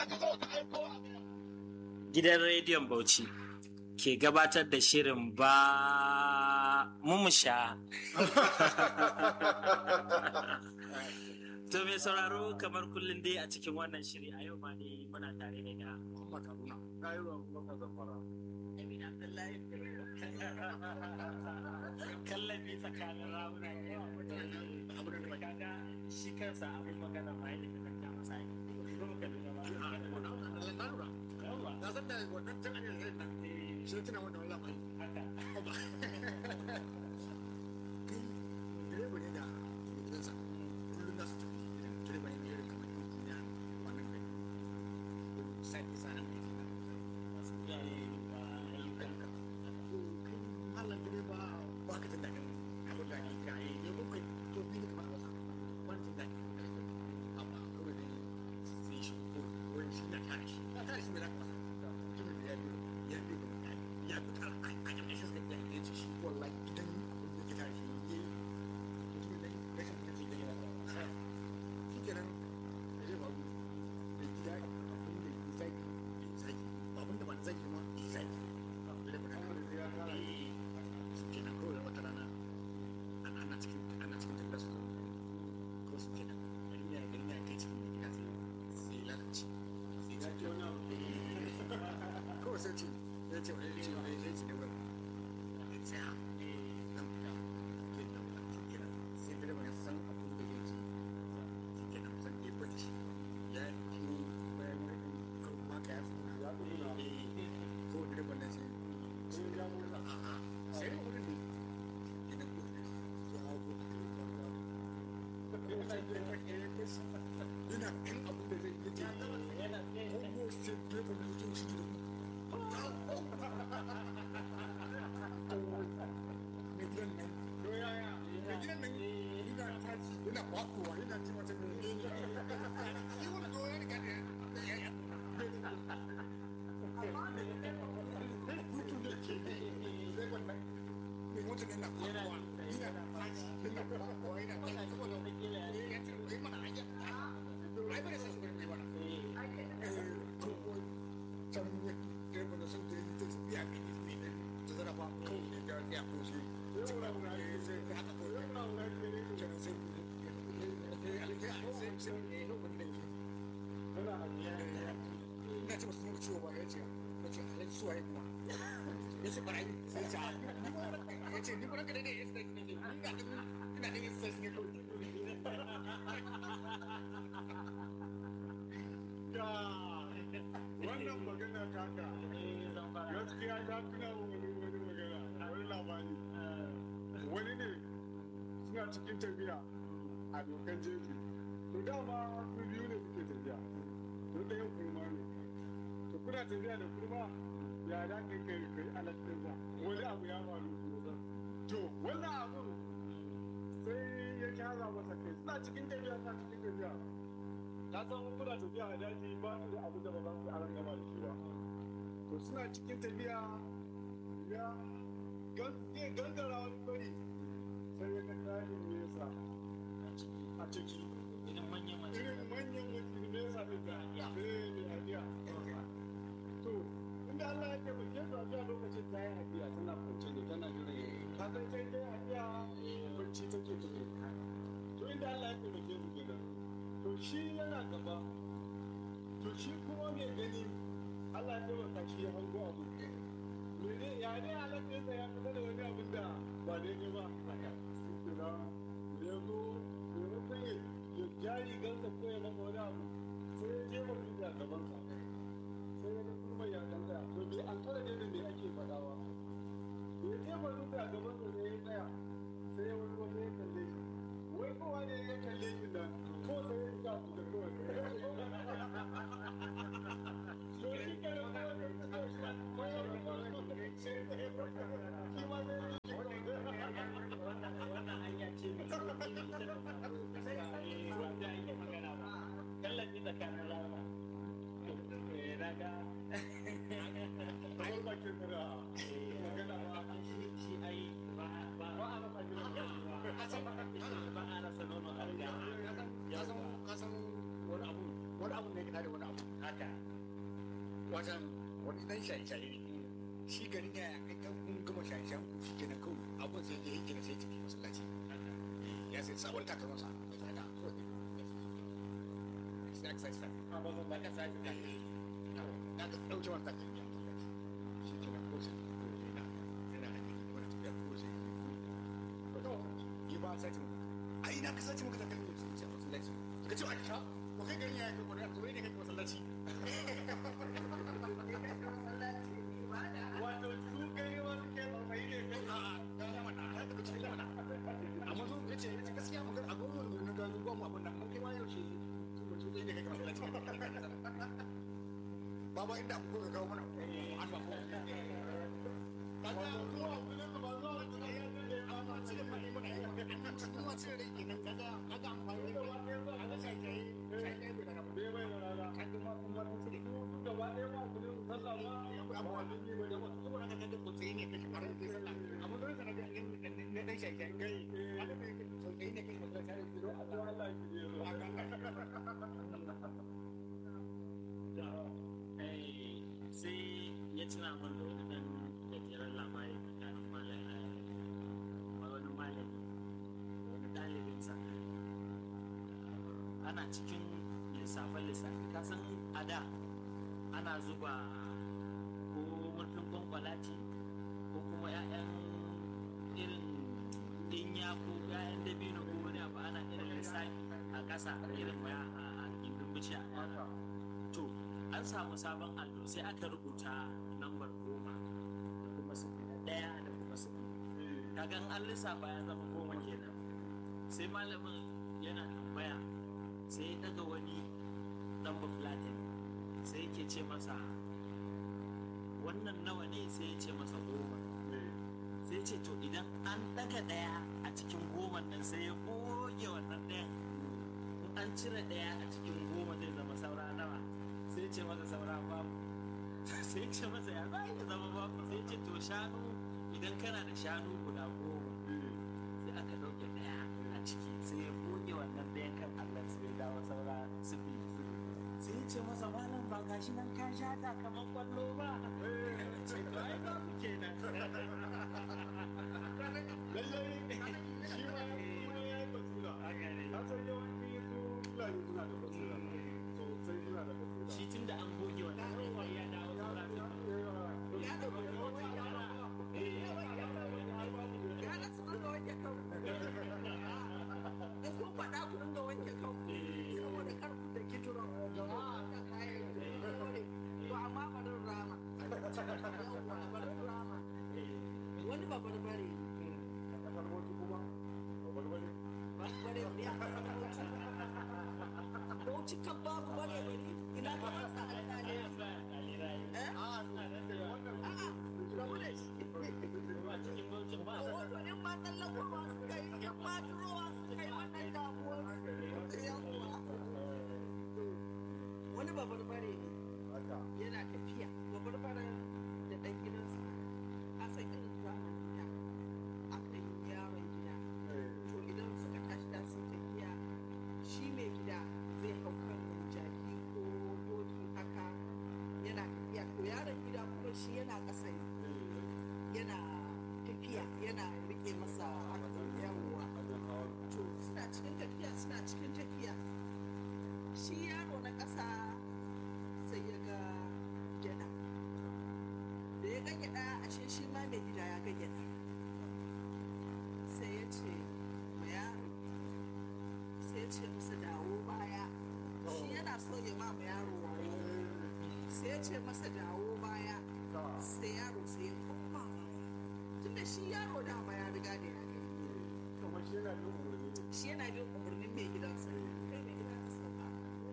gidan rediyon Bauchi ke gabatar da shirin ba mumusha. to mai sauraro kamar kullum dai a cikin wannan shiri a yau ma ne muna tare ne da kallabi tsakanin rawuna ne kaga shi kansa abin magana ma yadda ka kanta masa yi na san da wannan tun an yanzu nan shi tuna wannan lamari haka direba ne da gidansa kullum za su tafi gidan direba ne irin kamar yin kunya wannan kai sai ki sanan ne masu kiyaye ba ayyukan ka Allah direba ba ka tunda kan abin da ke kai ne ko kai to bi kamar wasa wani tunda amma kawai ne sai shi ko wani shi na tare shi na tare shi mai zaka masa mutumin da ya biyo ya biyo da mutane ya bi kar a a jama'a shi suka ya ce shi wallahi gidan abin da ke tare shi ne mutumin da rashin mutunci da yana da shi kenan da zai faru da gida abin da ya zaki ya zaki abin da ba na zaki ma ya zaki da ba na su kenan kawai da wata rana ana ana cikin ana cikin tafiya su ko su kenan garin ya garin ya kai cikin gida sai sai lalace sai ya ce wani abu kawai sai ce ya ce wani ce wani ya ce ne wani ya ce ha nan fita ke nan fita kenan sai da ba ya san abin da ya ce shi kenan san ya bari shi ya yi bayan kawai maka ya tsuna ya tsuna ko direban nan sai sai ya murna a'a sai ne wurin ne idan ko ne ya hau ko yana kan abu da zai yi ce ko sai direban nan zai shi da mai gidan nan mai gidan nan yana tashi yana kwakowa yana ci mata ne shi wani doya riga da ya ya hutu da ke zai wannan mai mutu yana kwakowa yana tashi yana kwakowa yana tashi saboda ya ce wai mana hanya ai bane sai su bari mana can ya direba da sun da yi ta biya ne ne ne ta zara ba kawai ne da ya ko shi cikin abu ne sai ka haka ko ya na wani ne ne ke sai sai sai ne ne wanda ke na ce masu muka ciwo ba ya ce na ce alaji suwa ya kuma ya ce barayi sai ce ya ce ni kuma ka daidai ya ce ne ne ina da ina da yin sai ne kawai wannan magana taka gaskiya ta tuna min wani wani magana wani labari wani ne suna cikin tafiya a dokan jeji to dama su biyu ne suke tafiya to ɗaya kurma ne to kuna tafiya da kurma ya da kai kai kai alaƙinsa wani abu ya faru to wannan abu sai ya kyaza masa kai suna cikin tafiya suna cikin tafiya ka san kuna tafiya a daji ba da abu da ba za su aran gaba da shi ba to suna cikin tafiya ya zai gangara wani bari sai ya ga tsarin nesa a ciki irin manyan mace irin manyan mutum nesa ɗin da eh mai hadiya to inda Allah ya taimake su a biya lokacin ta yi hadiya tana kwance ne tana jira ka san sai ta yi hadiya bacci take tafi to inda Allah ya taimake su kenan to shi yana gaba to shi kuma mai gani Allah ya taimaka shi ya hango abu mene ya ne alaƙinsa ya fita da wani abin da ba daidai ba haka shi da ya zo maimakon ya ya jari gansa ko ya maka wani abu sai ya jefa dutse a gabansa sai ya ga kuma ya ɗan tsaya to bai an kara da me ake faɗawa ya jefa dutse a gabansa sai ya tsaya sai ya wani wani ya kalle shi wai kowa ne ya kalle shi nan ko sai ya ga su da kawai to shi ke da kawai da ta shi ko ya ga kawai shi ma sai wannan hanya ce mai sauƙi ta da faru gaskiya eh wanda ake magana ba kallabi tsakanin rawuna watan wani dan shaye-shaye ne shi garin ya kai kan kun gama shaye-shayen ku shi kenan kawai abun sai ya yi gina sai tafi masallaci ya sai sabon takalmansa da tsada kawai sai aka sai sai a ba ba ka sai ka na ga ɗauke wani takalmi a masallaci shi kenan ko sai yana yana hanyar wani tafiya ko sai yi ba sai ta ai na ka sace maka takalmi sai ce masallaci ka ce a ka ko kai garin ya kai ko da to ne kai masallaci wato su kai wani ke tsautsayi ne kai amma zo ya ce ya ce gaskiya magana a gwamnan da na gano gwamnan abin nan mun kai ma yaushe to dai ne kai kamar lalaci baba inda abu ko ka kawo mana an ba ko wato zuwa kudin ba zuwa kudin ya zai amma cire mai muna yi magana an ci kuma cire rai kenan kaga kaga amfani da a ga sai kai sai kai bai daga bai bai da rana kaga ma kuma mun cire su gaba ɗaya ba kudin sallah ma akwai abu wani ne bai da wasu saboda haka kaga ko tsaye ne kai kamar da sallah amma don sana ga ne dan shi kai kai wanda bai kai so tsaye ne kai magana sai da don Allah Allah ki je zo sai ya tuna min da wani dan gajeren labari tsakanin malam wani malami da wani ɗalibinsa ana cikin lissafin lissafi kasan a da ana zuba ko murfin kwankwalati ko kuma 'ya'yan irin dinya ko 'ya'yan dabino ko wani abu ana irin lissafi a ƙasa irin ya a gindin bishiya to an samu sabon allo sai aka rubuta lambar goma da kuma sifili ɗaya da kuma sifili kaga in an lissafa ya zama goma kenan sai malamin yana tambaya sai ya daga wani lamba platin sai yake ce masa wannan nawa ne sai ya ce masa goma sai ya ce to idan an daga ɗaya a cikin goma nan sai ya goge wannan ɗayan in an cire ɗaya a cikin goma zai zama saura nawa sai ce masa saura babu sai ce masa ya za ya zama babu sai ce to shanu idan kana da shanu guda goma sai aka ɗauke ɗaya a ciki sai ya goge wannan ɗayan kan allah sai ya dawo saura sifili sai ya ce masa malam ba gashi nan ka shata kamar kwallo ba ce to ai babu kenan lallai shi ma kuma ya yi basira haka ne ka san yawanci su fulani suna da basira sosai suna da basira shi tun da an goge wannan ɗayan ya dawo saura sifili Yana su dinga wanke kanku. In kun faɗa ku dinga wanke kanku. Saboda kar ku da kituro. Wannan kayan dole. To amma barin rama. Yawwa barin rama. Wani babarbare ne. a kasar wasu kuma babbar wani Barbare ne a kasar Bauchi. Bauchi kan babu bare bari. Ina ka masa alƙali. Eh? A'a, rabu da shi. a cikin bauchin ba A wato in ma tsallakowa suka yi, in ma durowa suka yi wannan damuwar. Yawwa. Wani babarbare ne. haka yana tafiya babarbaren da ɗan gidansa a san irin zamanin da aka yi yaron gida to idan suka tashi da sun tafiya shi mai gida zai hau kan jaki ko doki haka yana tafiya to yaron gida kuma shi yana ƙasa ne yana tafiya yana riƙe masa haka yawwa to suna cikin tafiya suna cikin tafiya shi yaro na ƙasa sai ya ga gyada da ya ga gyada ashe shi ma mai gida ya ga gyada sai ya ce ma yaro sai ya ce masa dawo baya shi yana so ya ma ma yaro wayo sai ya ce masa dawo baya sai yaro sai ya koma baya tunda shi yaro dama ya riga da ya gani kamar shi yana yin umarni ne shi yana bin umarnin mai gidansa kai mai gida ka sauka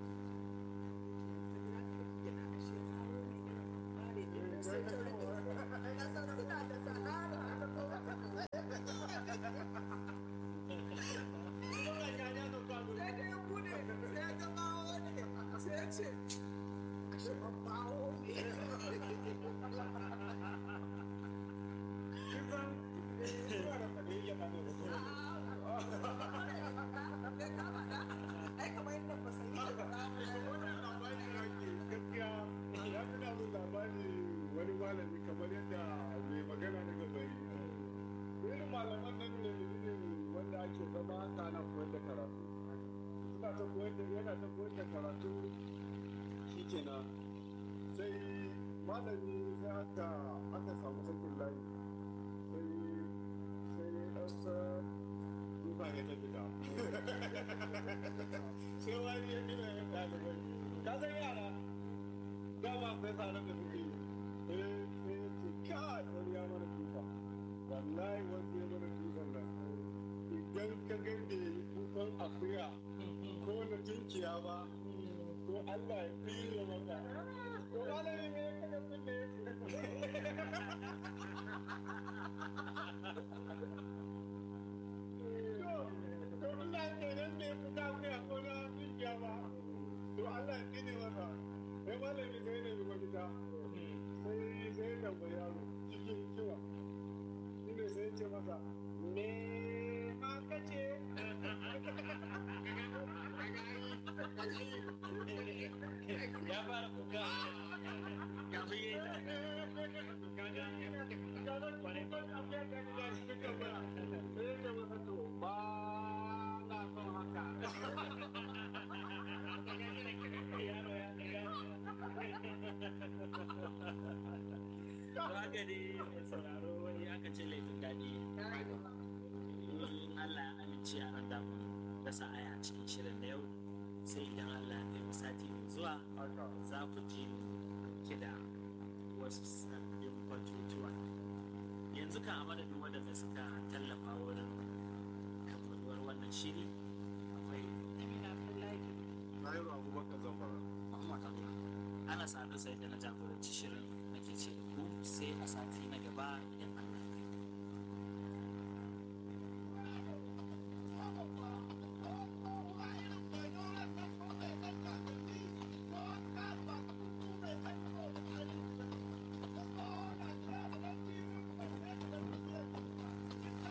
kisan suna da fadiyya na ne Ai kamar yadda ba sai yi da wannan labari da ke gaskiya ya fi damu malami kamar yadda mai magana daga bari irin malaman nan ne ne wanda ake zama haka ana koyar da karatu suna ta koyar da yana ta koyar da karatu shikenan sai malami sai aka aka samu sakin layi sai sai ɗansa duba ya ta fita sai wani ya gina ya ɗalibai ka san yara dama akwai tsaron da suke yi eh sai ya ce kai wani ya mana tufa wallahi wanda ya mana tufan nan idan ka ga bai yi tufan akuya ko na tunkiya ba to Allah ya tsire maka to malami ne ya kaga kunne to to ina kenan bai fita akuya ko na tunkiya ba to Allah ya tsire maka sai malami sai ne mafita sai sai tambayi yaro cikin kiwa shi ne sai ce masa me aka ce ya fara kuka kafin ya yi ba na son haka yaro ya ɗaga haka ne mai sauraro wani aka ce laifin daɗi in Allah ya amince a ran damu dasa aya a cikin shirin da yau sai idan Allah ya kai mu sati mai zuwa za ku ji ki da wasu sabbin batutuwa yanzu kan a madadin waɗanda suka tallafa wurin kammaluwar wannan shiri akwai Amina Abdullahi. Nairo Abubakar Zamfara. ana sadu sai da na jagoranci shirin nake ce da ku sai a sati na gaba idan